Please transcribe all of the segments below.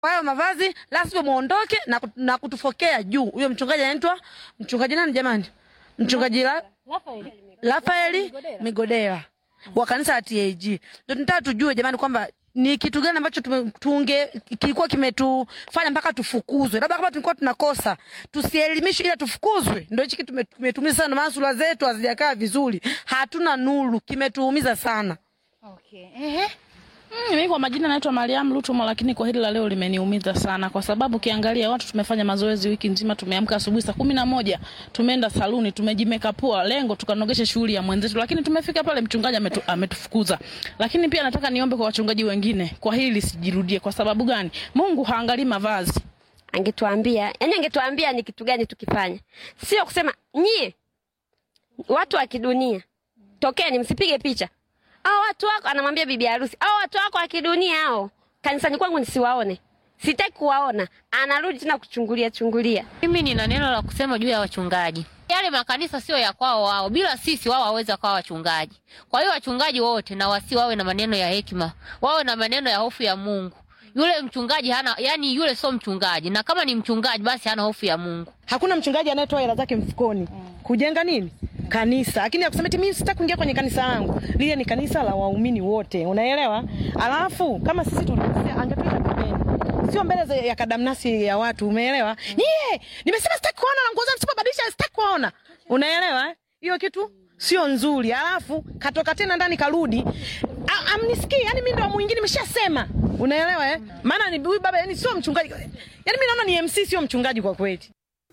kwa hayo mavazi, lazima muondoke na, kut- na kutufokea juu. Huyo mchungaji anaitwa mchungaji nani jamani? Mchungaji la, Rafaeli Migodela wa kanisa la TAG. Ndio tunataka tujue jamani kwamba ni kitu gani ambacho tume- tunge kilikuwa kimetufanya mpaka tufukuzwe. Labda kama tulikuwa tunakosa, tusielimishwe ila tufukuzwe. Ndio hichi kitu kimetu- kimetuumiza sana, maana sura zetu hazijakaa vizuri, hatuna nuru, kimetuumiza sana. Okay. Ehe. Mm, mimi kwa majina naitwa Mariam Lutumo, lakini kwa hili la leo limeniumiza sana, kwa sababu ukiangalia watu tumefanya mazoezi wiki nzima, tumeamka asubuhi saa kumi na moja tumeenda saluni, tumejimekapua, lengo tukanogeshe shughuli ya mwenzetu, lakini tumefika pale mchungaji ametu, ametufukuza. Lakini pia nataka niombe kwa wachungaji wengine, kwa hili lisijirudie. Kwa sababu gani? Mungu haangalii mavazi. angetuambia yani angetuambia ni kitu gani tukifanya sio kusema nyie watu wa kidunia tokeni msipige picha au watu wako anamwambia bibi harusi au watu wako wa kidunia hao kanisani kwangu nisiwaone sitaki kuwaona anarudi tena kuchungulia chungulia Mimi nina neno la kusema juu ya wachungaji. Yale makanisa sio ya kwao wao, bila sisi wao hawawezi kuwa wachungaji. Kwa hiyo wachungaji wote na wasi wawe na maneno ya hekima, wawe na maneno ya hofu ya Mungu. Yule mchungaji hana, yani yule sio mchungaji, na kama ni mchungaji basi hana hofu ya Mungu. Hakuna mchungaji anayetoa hela zake mfukoni kujenga nini kanisa, lakini akusema eti mimi sitaki kuingia kwenye kanisa langu. Lile ni kanisa la waumini wote, unaelewa? Alafu kama sisi tulikosea, angetuita pembeni, sio mbele za- ya kadamnasi ya watu, umeelewa? Nyie, nimesema sitaki kuona na nguo zangu msipobadilisha, sitaki kuona, unaelewa? eh? Hiyo kitu sio nzuri. Alafu katoka tena ndani karudi, A- amnisikii, yani mimi ndo mwingine nimeshasema, unaelewa eh? Maana ni huyu baba, yani sio mchungaji, yani mimi naona ni MC, sio mchungaji kwa kweli.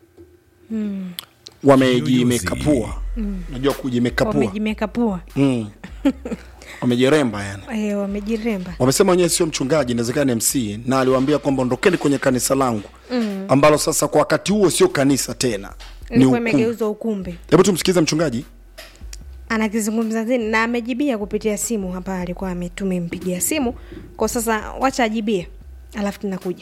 wamejimekapua unajua kujimekapua wamejimekapua mm. wamejiremba yani eh, wamejiremba wamesema wenyewe sio mchungaji inawezekana ni mc na aliwaambia kwamba ondokeni kwenye kanisa langu mm. ambalo sasa kwa wakati huo sio kanisa tena ni ilikuwa ukumbi imegeuzwa ukumbi hebu tumsikize mchungaji anakizungumza zini na amejibia kupitia simu hapa alikuwa ame- tumempigia simu kwa sasa wacha ajibie alafu tunakuja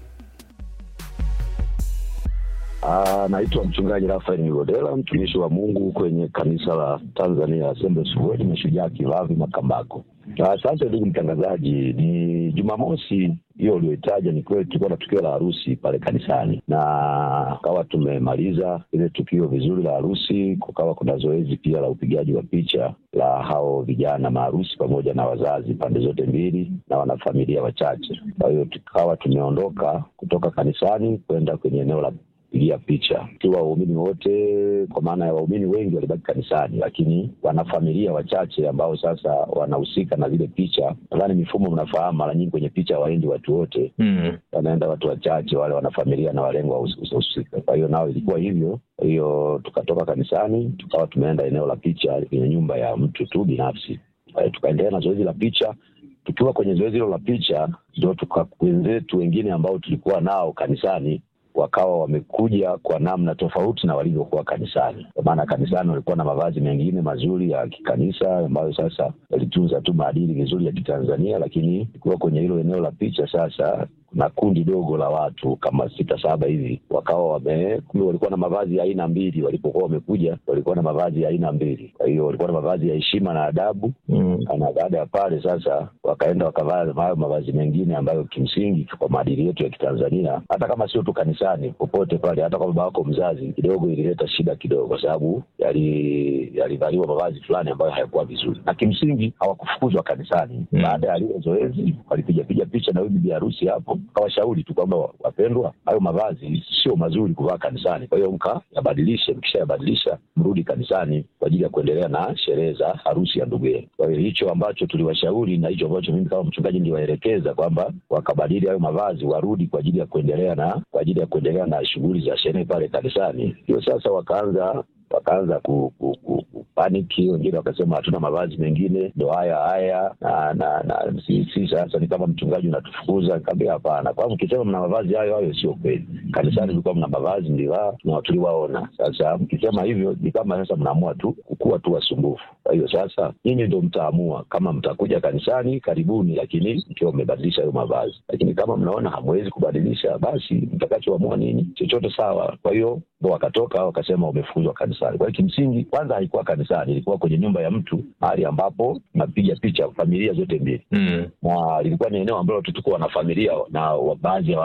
Ah, naitwa mchungaji Rafael Migodela, mtumishi wa Mungu kwenye kanisa la Tanzania Assemblies of God Mashujaa Kilavi Makambako. Ah, Asante ndugu mtangazaji, ni Jumamosi hiyo ulioitaja, ni kweli tulikuwa na tukio la harusi pale kanisani, na kawa tumemaliza ile tukio vizuri la harusi, kukawa kuna zoezi pia la upigaji wa picha la hao vijana maharusi pamoja na wazazi pande zote mbili na wanafamilia wachache. Kwa hiyo tukawa tumeondoka kutoka kanisani kwenda kwenye eneo la kupigia picha ikiwa waumini wote, kwa maana ya waumini wengi walibaki kanisani, lakini wanafamilia wachache ambao sasa wanahusika na zile picha. Nadhani mifumo mnafahamu, mara nyingi kwenye picha hawaendi watu wote Mm. wanaenda watu wachache, wale wanafamilia na walengwa husika. Kwa hiyo nao ilikuwa hivyo. Kwa hiyo tukatoka kanisani, tukawa tumeenda eneo la picha kwenye nyumba ya mtu tu binafsi. Eh, tukaendelea na zoezi la picha. Tukiwa kwenye zoezi hilo la picha, ndio tuka wenzetu wengine ambao tulikuwa nao kanisani wakawa wamekuja kwa namna tofauti na walivyokuwa kanisani. Kwa maana kanisani walikuwa na mavazi mengine mazuri ya kikanisa ambayo sasa yalitunza tu maadili vizuri ya Kitanzania, lakini ikiwa kwenye hilo eneo la picha sasa kuna kundi dogo la watu kama sita saba hivi wakawa wame kumbe walikuwa na mavazi ya aina mbili. Walipokuwa wamekuja walikuwa na mavazi ya aina mbili, kwa hiyo walikuwa na mavazi ya heshima na adabu Mm. na baada ya pale sasa wakaenda wakavaa hayo mavazi mengine ambayo kimsingi kwa maadili yetu ya Kitanzania, hata kama sio tu kanisani, popote pale, hata kwa baba wako mzazi, kidogo ilileta shida kidogo, kwa sababu yali- yalivaliwa mavazi fulani ambayo hayakuwa vizuri, na kimsingi hawakufukuzwa kanisani. Mm. Baada ya lile zoezi, walipigapiga picha na huyu bibi harusi hapo, kawashauri tu kwamba wapendwa, hayo mavazi sio mazuri kuvaa kanisani, kwa hiyo mkayabadilishe, mkishayabadilisha mrudi kanisani kwa ajili ya kuendelea na sherehe za harusi ya ndugu yenu. Kwa hiyo hicho ambacho tuliwashauri na hicho ambacho mimi kama mchungaji niliwaelekeza kwamba wakabadili hayo mavazi, warudi kwa ajili ya kuendelea na kwa ajili ya kuendelea na shughuli za sherehe pale kanisani. Hiyo sasa wakaanza wakaanza ku, ku, ku, ku paniki. Wengine wakasema hatuna mavazi mengine, ndo haya haya na na, na si, si sasa ni kama mchungaji unatufukuza. Nikamwambia hapana, kwa mkisema mna mavazi hayo hayo sio kweli. Kanisani tulikuwa mna mavazi mlivaa na tuliwaona. Sasa mkisema hivyo ni kama sasa mnaamua tu kukuwa tu wasumbufu. Kwa hiyo sasa nyinyi ndo mtaamua kama mtakuja kanisani, karibuni, lakini mkiwa mmebadilisha hayo mavazi. Lakini kama mnaona hamwezi kubadilisha, basi mtakachoamua nini, chochote sawa. Kwa hiyo ndo wakatoka wakasema wamefukuzwa kanisani. Kwa hiyo kimsingi, kwanza haikuwa kanisani, ilikuwa kwenye nyumba ya mtu, mahali ambapo napiga picha familia zote mbili Mm. na lilikuwa ni eneo ambalo tu tuko wana familia na wa- baadhi ya